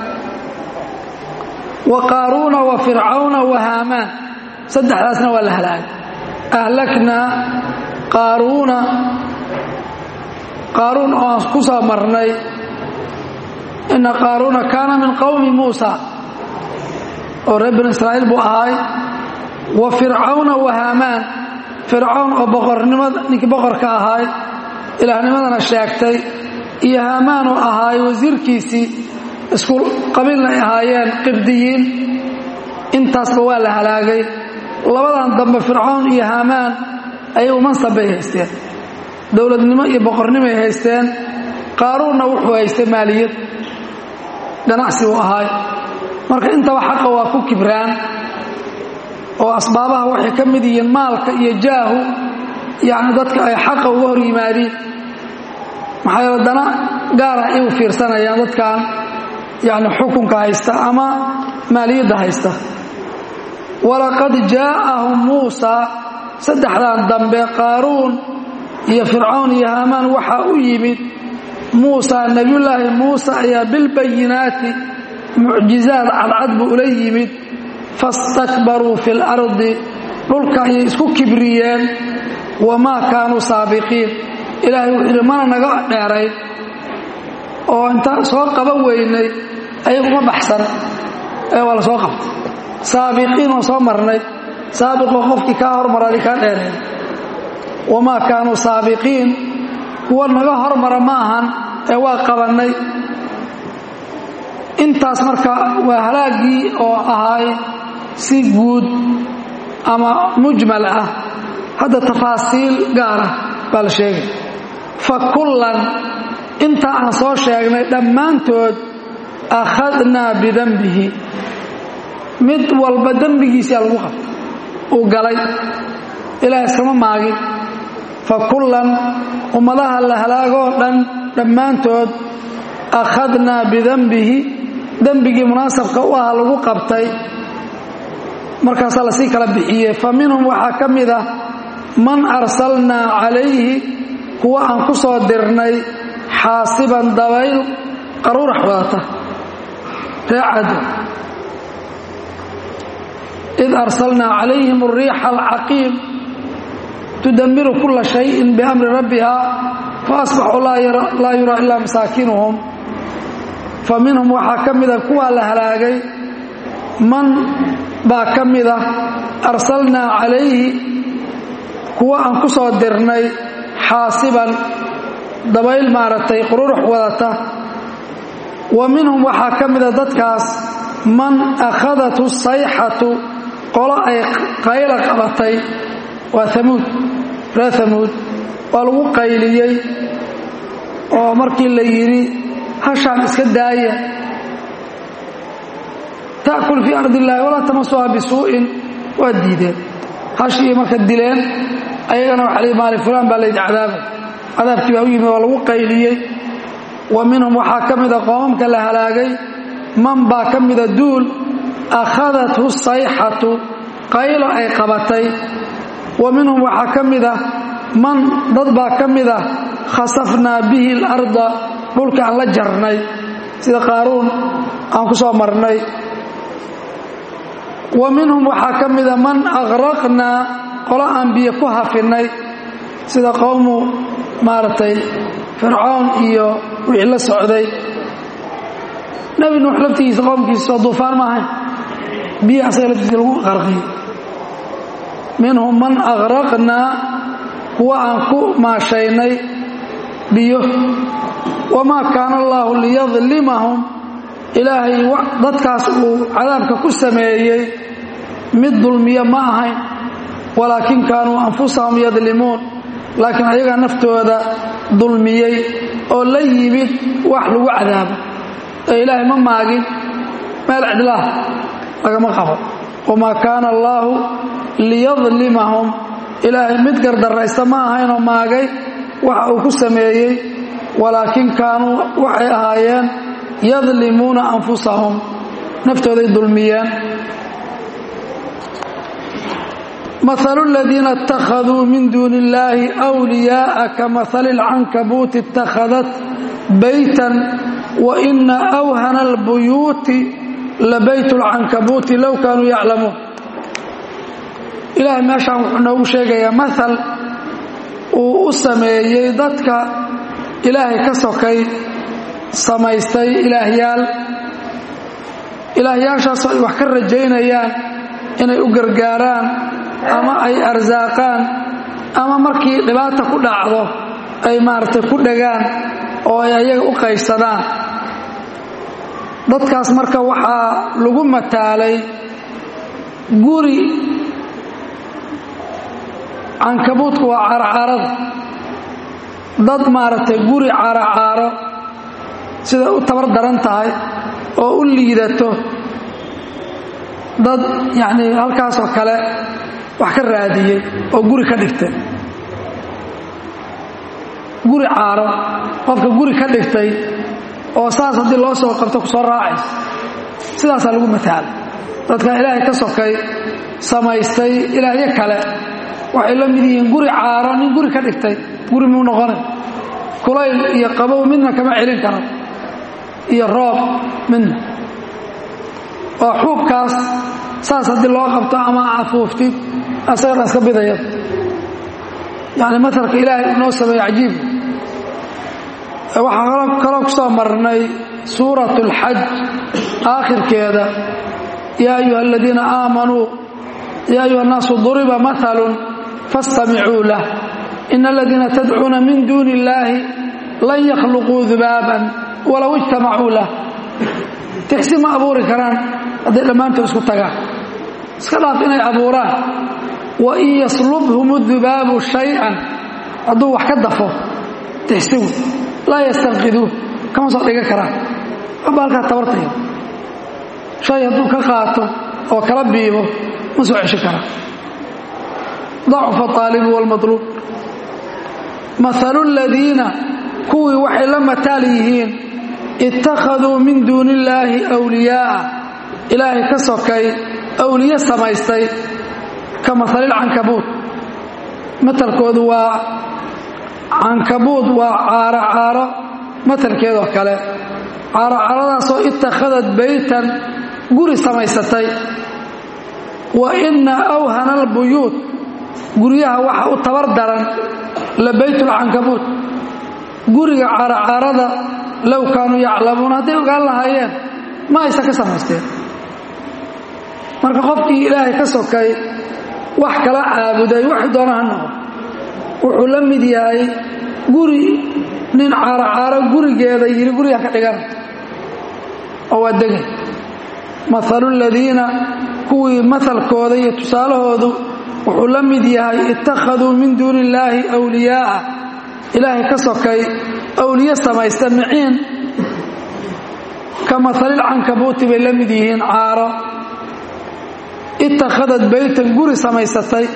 A: wa qaaruuna wa fircawna wa haamaan saddexdaasna waa la halaagay ahlaknaa qaaruuna qaaruun oo aan ku soo marnay ina qaaruuna kaana min qowmi muusa oo reer binu israa'iil buu ahaay wa fircawna wa haamaan fircawn oo boqornimada ninkii boqorka ahaay ilaahnimadana sheegtay iyo haamaan oo ahaay wasiirkiisii isku qabiilna ay ahaayeen qibdiyiin intaasba waa la halaagay labadan dambe fircawn iyo haamaan ayagu mansab bay haysteen dowladnimo iyo boqornimoay haysteen qaaruunna wuxuu haystay maaliyad ganacsi uu ahaay marka intaba xaqa waa ku kibraan oo asbaabaha waxay ka mid yihiin maalka iyo jaahu yacni dadka ay xaqa uga hor yimaadiin maxaa yeele dana gaara ay u fiirsanayaan dadkan yacni xukunka haysta ama maaliyadda haysta walaqad jaa'ahum muusaa saddexdan dambe qaaruun iyo fircawn iyo haamaan waxaa u yimid muusa nebiyullaahi muuse ayaa bilbayinaati mucjizaad cadcad buu ula yimid fastakbaruu fi lardi dhulka ayay isku kibriyeen wamaa kaanuu saabiqiin ilaahay wuxuu yidhi mana naga dheerayn oo intaan soo qaban weynay ayaguma baxsan ee waa la soo qabtay saabiqiin oo soo marnay saabiqoo qofkii kaa hormaraadi kaa dheereey wamaa kaanuu saabiqiin kuwa naga hormara ma ahan ee waa qabannay intaas marka waa halaaggii oo ahaay si guud ama mujmal ah hadda tafaasiil gaar ah baa la sheegay fa kullan intaa aan soo sheegnay dhammaantood akhadnaa bidanbihi mid walba dembigiisaa lagu qabtay uu galay ilaah iskama maagin fa kullan ummadaha la halaagoo dhan dhammaantood akhadnaa bidanbihi dembigii munaasabka u aha lagu qabtay markaasaa lasii kala bixiyey fa minhum waxaa ka mid ah man arsalnaa calayhi kuwa aan ku soo dirnay xaasiban dabayl qaruurax wadata reecado id arsalnaa calayhim ariixa alcaqiim tudammiru kula shayin biamri rabbiha faasbaxuu laa yuraa ilaa masaakinuhum fa minhum waxaa ka mida kuwaa la halaagay man baa ka mida arsalnaa calayhi kuwa aan ku soo dirnay xaasiban dabayl maaragtay qururux wadata wa minhum waxaa ka mida dadkaas man akhadathu sayxatu qolo ay qayla qabatay waa amuud reer amuud waa lagu qayliyey oo markii la yidhi hashaan iska daaya ta'kul fii ardi illaahi walaa tamasuha bisuu'in waa diideen hashii marka dileen ayagana waxa lii maali fulaan baa laydi cadaabay cadaabkii baa u yimid waa lagu qayliyey wa minhum waxaa ka mida qoomamka la halaagay man baa ka mida duul akhadathu sayxatu qaylo ay qabatay wa minhum waxaa ka mida man dad baa ka mida khasafnaa bihi alarda dhulka aan la jarnay sida qaaruun aan ku soo marnay wa minhum waxaa ka mida man aqraqnaa qolo aan biyo ku hafinay sida qowmu maaragtay fircoon iyo wixii la socday nebi nuux laftigiisa qowmkiisa soo duufaan ma ahayn biyo asaga laftiisa lagu qarqiyey minhum man aqraqnaa kuwa aan ku maashaynay biyo wamaa kaana allaahu liyadlimahum ilaahay dadkaas uu cadaabka ku sameeyey mid dulmiya ma ahayn walaakin kaanuu anfusahum yadlimuun laakiin ayagaa naftooda dulmiyey oo la yimid wax lagu cadaabo ee ilaahay ma maagin meel cidlaah lagama qabo wamaa kaana allaahu liyadlimahum ilaahay mid gardarraysta ma ahaynoo maagay waxa uu ku sameeyey walaakin kaanuu waxay ahaayeen yadlimuuna anfusahum naftooday dulmiyeen مثل الذين اتخذوا من دون الله أولياء كمثل العنكبوت اتخذت بيتا وإن أوهن البيوت لبيت العنكبوت لو كانوا يعلمون إلهي ما شاء نوgu sheegaya مثل uu u sameeyey dadka ilaahay ka sokay samaystay ilaahyaal ilaahyaashaasoo ay wax ka rajaynayaan inay u gargaaraan ama ay arsaaqaan ama markii dhibaata ku dhacdo ay maaragtay ku dhagaan oo ay ayaga u qaybsadaan dadkaas marka waxaa lagu mataalay guri cankabuudku waa caaracaarada dad maaragtay guri caaracaaro siday u tabar daran tahay oo u liidato dad yacnii halkaasoo kale wax ka raadiyey oo guri ka dhigtay guri caaro qofka guri ka dhigtay oo saas haddii loo soo qabto ku soo raacaysa sidaasaa lagu mataalay dadka ilaahay ka sokay samaystay ilaahyo kale waxay la mid yihiin guri caaro nin guri ka dhigtay guri muu noqonay kulayl iyo qabow midna kama celin karo iyo roob midna oo xuubkaas saas haddii loo qabto ama afuuftid asagana iska bidaya yacni matalka ilaahay inoo sameeye cajiib waxaa kaloo ku soo marnay suurat اlxaj aakhirkeeda yaa ayuha aladiina aamanuu yaa ayuha الnaasu duriba maثalu faاstamicuu lah in aladiina tadcuuna min duuni اllaahi lan yakhluquu dubaaban walow ijtamacuu lah tixsi ma abuuri karaan hadday dhammaantood isku tagaan iska dhaaf inay abuuraan wain yaslubhum dubaabu shay-an hadduu wax ka dafo tixsigu laa yastanqiduuh kama soo dhigan karaan aba halkaa tabartaya shay hadduu ka qaato oo kala biibo ma soo cesho karaan dacufa aalibu wاlmaطluub maalu ladiina kuwii waxay la mataal yihiin ittakhaduu min duuni illaahi wliyaa'a ilaahay ka sokay awliye samaystay ka mahalilcankabuud matalkoodu waa cankabuud waa caaro caaro matalkeedoo kale caaro caaradaasoo ittakhadad baytan guri samaysatay wa inna awhana albuyuut guryaha waxa u tabar daran la baytulcankabuud guriga caaracaarada low kaanuu yaclamuun hadday ogaan lahaayeen ma aysan ka samaysteen marka qofkii ilaahay ka sokay wax kala caabuday waxay doona ha noqo wuxuu la mid yahay guri nin caaracaaro gurigeeda yidhi guriga ka dhigan oo waa degay maalu ladiina kuwii mahalkooda iyo tusaalahoodu wuxuu la mid yahay ittakhaduu min duuni illaahi wliyaa'a ilaahay ka sokay awliye samaysta miciin ka mahalilcankabuuti bay la mid yihiin caaro ittakhadad baytan guri samaysatay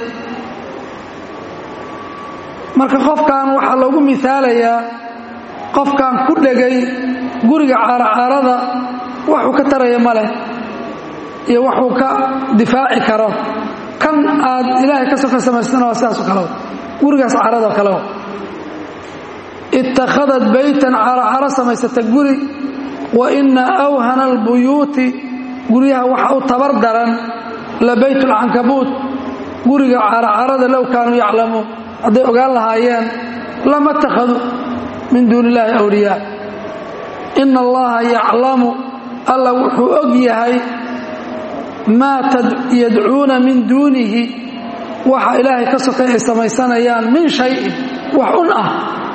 A: marka qofkan waxaa loogu miaalayaa qofkan ku dhegay guriga caaracaarada waxuu ka taraya ma leh iyo waxuu ka difaaci karo kan aad ilaahay ka soka samaystana waa sidaaso kale gurigaas caarado kale ittakhadad baytan caaracaaro samaysata guri wa inna awhana albuyuuti guryaha waxa u tabar daran la baytulcankabuud guriga caaracaarada low kaanuu yaclamuun hadday ogaan lahaayeen lama takhaduu min duuni illaahi awliyaa ina allaha yaclamu alla wuxuu og yahay maa yadcuuna min duunihi waxa ilaahay ka sokay ay samaysanayaan min shayin wax un ah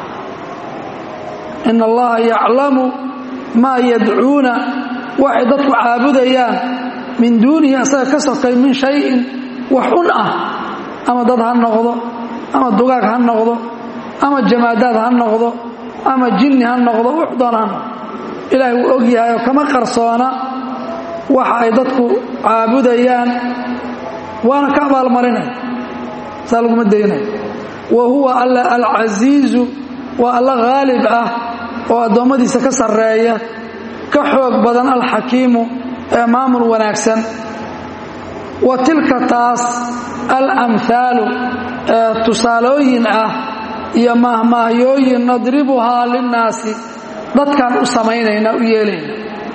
A: ina allaha yaclamu maa yadcuuna waxay dadku caabudayaan min duunihi asaga ka sokay min shayin wax un ah ama dad ha noqdo ama dugaag ha noqdo ama jamaadaad ha noqdo ama jinni ha noqdo wux doona ha noqdo ilaahay wuu og yahay oo kama qarsoona waxa ay dadku caabudayaan waana ka abaalmarinaya saa laguma daynaya wa huwa alla alcasiizu waa alla haalib ah oo addoommadiisa ka sarreeya ka xoog badan alxakiimu ee maamul wanaagsan wa tilka taas alamhaalu ee tusaalooyin ah iyo mahmaahyooyin nadribuhaa linnaasi dadkaan u samaynayna u yeelayna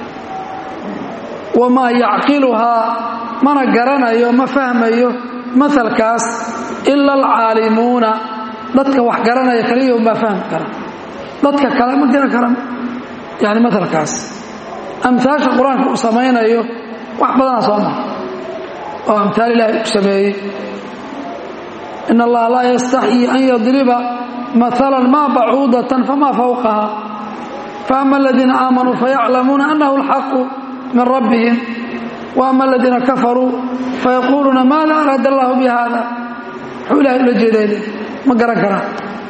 A: wamaa yacqiluhaa mana garanayo ma fahmayo maalkaas ila alcaalimuuna dadka wax garanaya kaliya unbaa fahmi kara dadka kale ma garan kara yani maalkaas amhaasha qur-aanka uu samaynayo wax badanaa soo mara oo amhaal ilaahay u sameeyey in allaha laa yastaxyii an yadriba maala ma bacuudatan fama fawqaha faama aladiina aamanuu fayaclamuuna annahu alxaqu min rabbihim waama aladiina kafaruu fayaquuluuna maada araada allahu bi hada muxuu ilahay ula jeeday ma garan karaan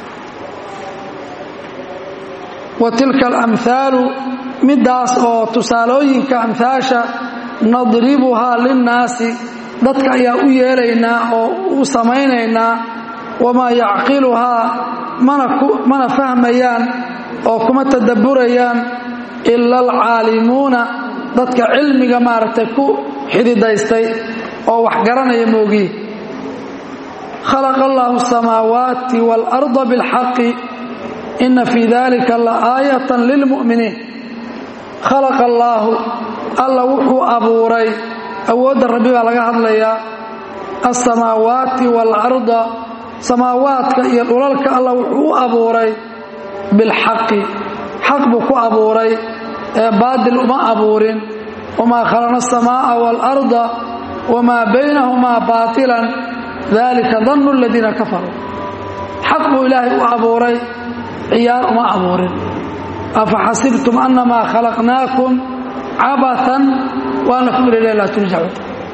A: wa tilka alamhaalu middaas oo tusaalooyinka amhaasha nadribuhaa linnaasi dadka ayaa u yeelaynaa oo u samaynaynaa wamaa yacqiluhaa mana fahmayaan oo kuma tadabburayaan ila alcaalimuuna dadka cilmiga maaragtay ku xididaystay oo wax garanaya moogiye khalaqa allahu asamaawaati waalarda bilxaqi ina fii dalika la aayatan lilmu'miniin khalaqa allaahu alla wuxuu abuuray awoodda rabbi baa laga hadlayaa alsamaawaati waalarda samaawaadka iyo dhulalka alla wuxuu u abuuray bilxaqi xaq buu ku abuuray ee baadil uma abuurin wamaa khalaqna asamaa'a waalarda wamaa baynahumaa baatilan dalika dannu aladiina kafaruu xaq buu ilaahay u abuuray ciyaar uma abuurin afa xasibtum annamaa khalaqnaakum cabatan wa annakum ilayna laa turjacuun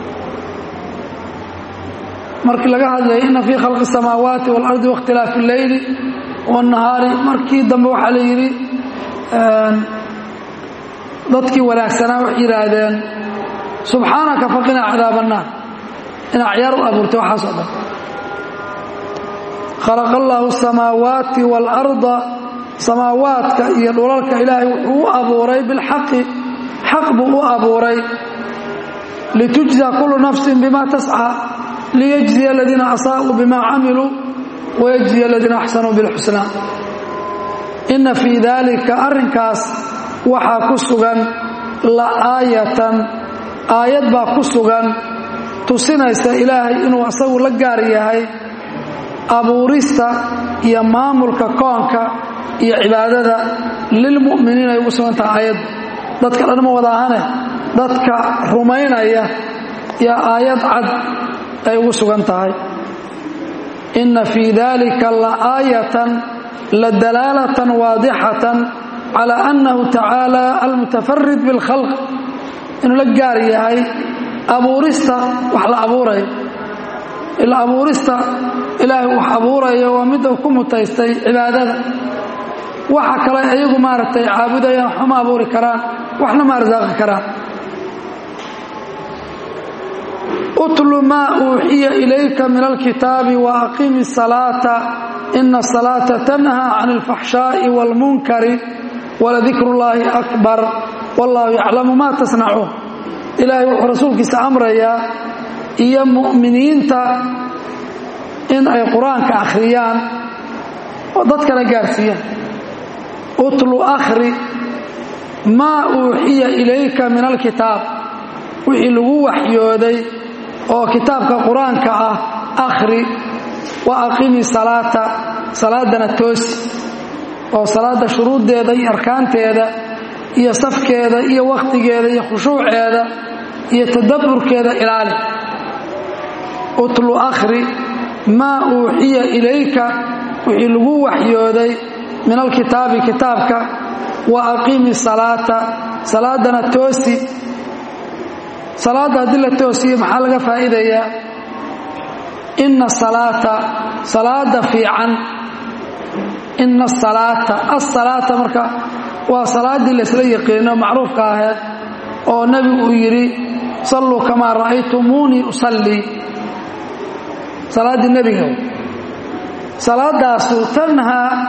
A: markii laga hadlaya ina fii khalqi الsamaawaati wاlardi waاkhtilaafi اlleyli wالnahaari markii dambe waxaa la yidhi dadkii wanaagsanaa waxay yidhaahdeen subxaanaka faqinaa cadaab الnaar inaa ciyaar u abuurtay waxaas oo dhan khalaqa allahu الsamaawaati wاlأrda samaawaadka iyo dhulalka ilaahay wuxuu u abuuray bilxaqi xaq buu u abuuray litujza kulu nafsin bima tascى liyجزiya aladiina asaaءuu bima camiluu wayجزiya aladiina axsanuu biاlxusna ina fii dalika arrinkaas waxaa ku sugan la'aayatan aayad baa ku sugan tusinaysa ilaahay inuu asagu la gaar yahay abuurista iyo maamulka koonka iyo cibaadada lilmu'miniin ay ugu sugan tahay aayaddu dadka dhan ma wada ahane dadka rumaynaya iyo aayad cad ay ugu sugan tahay inna fii dalika laaayatan ladalaalatan waadixatan cala annahu tacaala almutafarid bilkhalq inuu la gaar yahay abuurista wax la abuurayo ila abuurista ilaahay wax abuurayo waa midda ku mutaystay cibaadada waxa kale iyagu maaragtay caabudayaan waxba ma abuuri karaan waxna ma arsaaqi karaan utlu maa uuxiya ilayka min alkitaabi wa aqimi salaata ina asalaata tanhaa can alfaxshaa'i waalmunkari waladikru llaahi akbar wallaahu yaclamu maa tasnacuun ilaahay wuxuu rasuulkiisa amrayaa iyo mu'miniinta in ay qur-aanka akhriyaan oo dadkana gaarsiiyaan utlu akhri maa uuxiya ilayka min alkitaab wixii lagu waxyooday oo kitaabka qur-aanka ah akhri wa aqimi salaata salaadana toosi oo salaadda shuruuddeeda iyo arkaanteeda iyo safkeeda iyo wakhtigeeda iyo khushuuceeda iyo tadabburkeeda ilaali utlu akhri maa uuxiya ilayka wixii lagu waxyooday min alkitaabi kitaabka wa aqimi salaata salaadana toosi salaadda haddii la toosiyo maxaa laga faa'iidayaa inna salaata salaada fiican inna asalaata asalaata marka waa salaaddii laysla yaqiino macruufka aheed oo nebigu uu yidhi salluu kamaa ra'aytumuunii usallii salaaddii nebiga salaadaasu tanhaa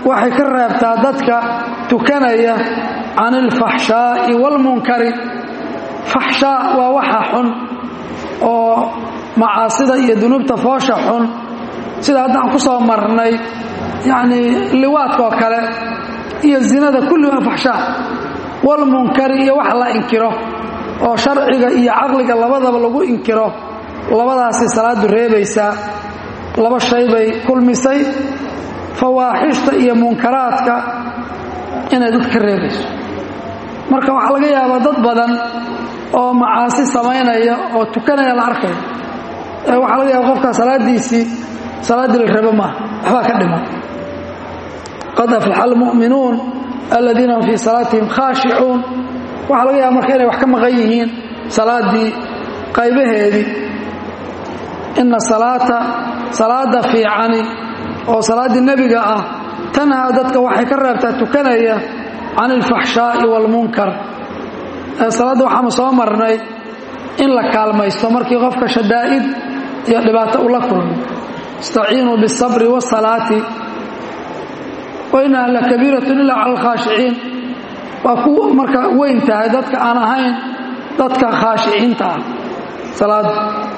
A: waxay ka reebtaa dadka tukanaya can ilfaxshaa'i waalmunkari faxshaa waa waxa xun oo macaasida iyo dunuubta foosha xun sida haddaan ku soo marnay yacnii liwaadka oo kale iyo zinada kulli waa faxshaa walmunkari iyo wax la inkiro oo sharciga iyo caqliga labadaba lagu inkiro labadaasay salaadu reebaysaa laba shay bay kulmisay fawaaxishta iyo munkaraadka inay dad ka reebayso marka waxaa laga yaabaa dad badan oo macaasi samaynaya oo tukanaya la arkaya ee waxaa laga yaaba qofkaa salaadiisii salaaddii la rabo maaha waxbaa ka dhiman qad aflaxa almu'minuun aladiina hum fii salaatihim khaashicuun waxaa laga yaaba marka inay wax ka maqan yihiin salaaddii qaybaheedii ina salaata salaada fiicani oo salaaddii nebiga ah tanhaa dadka waxay ka reebtaa tukanaya can ilfaxshaa'i waalmunkar salaadda waxaanu soo marnay in la kaalmaysto markii qofka shadaa'id iyo dhibaato ula kulmo istaciinuu biاsabri waasalaati wa inaha la kabiiratun ila cala alkhaashiciin waa ku marka weyn tahay dadka aan ahayn dadka khaashiciinta ah salaadda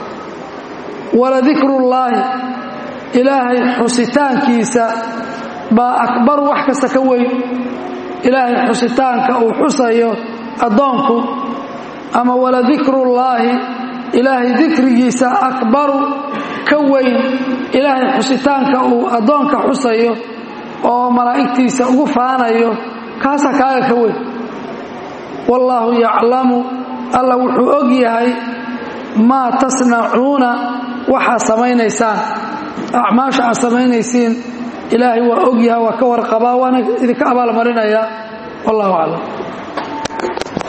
A: waladikrullaahi ilaahay xusitaankiisa baa akbaru wax kasta ka weyn ilaahay xusitaanka uu xusayo addoonku ama waladikrullaahi ilaahay dikrigiisa akbaru ka weyn ilaahay xusitaanka uu addoonka xusayo oo malaa'igtiisa ugu faanayo kaasaa kaaga ka weyn wallaahu yaclamu alla wuxuu og yahay maa tasnacuuna waxaad samaynaysaan acmaasha aad samaynaysiin ilaahay waa og yahay waa ka warqabaa waana idinka abaalmarinayaa wallahu aclam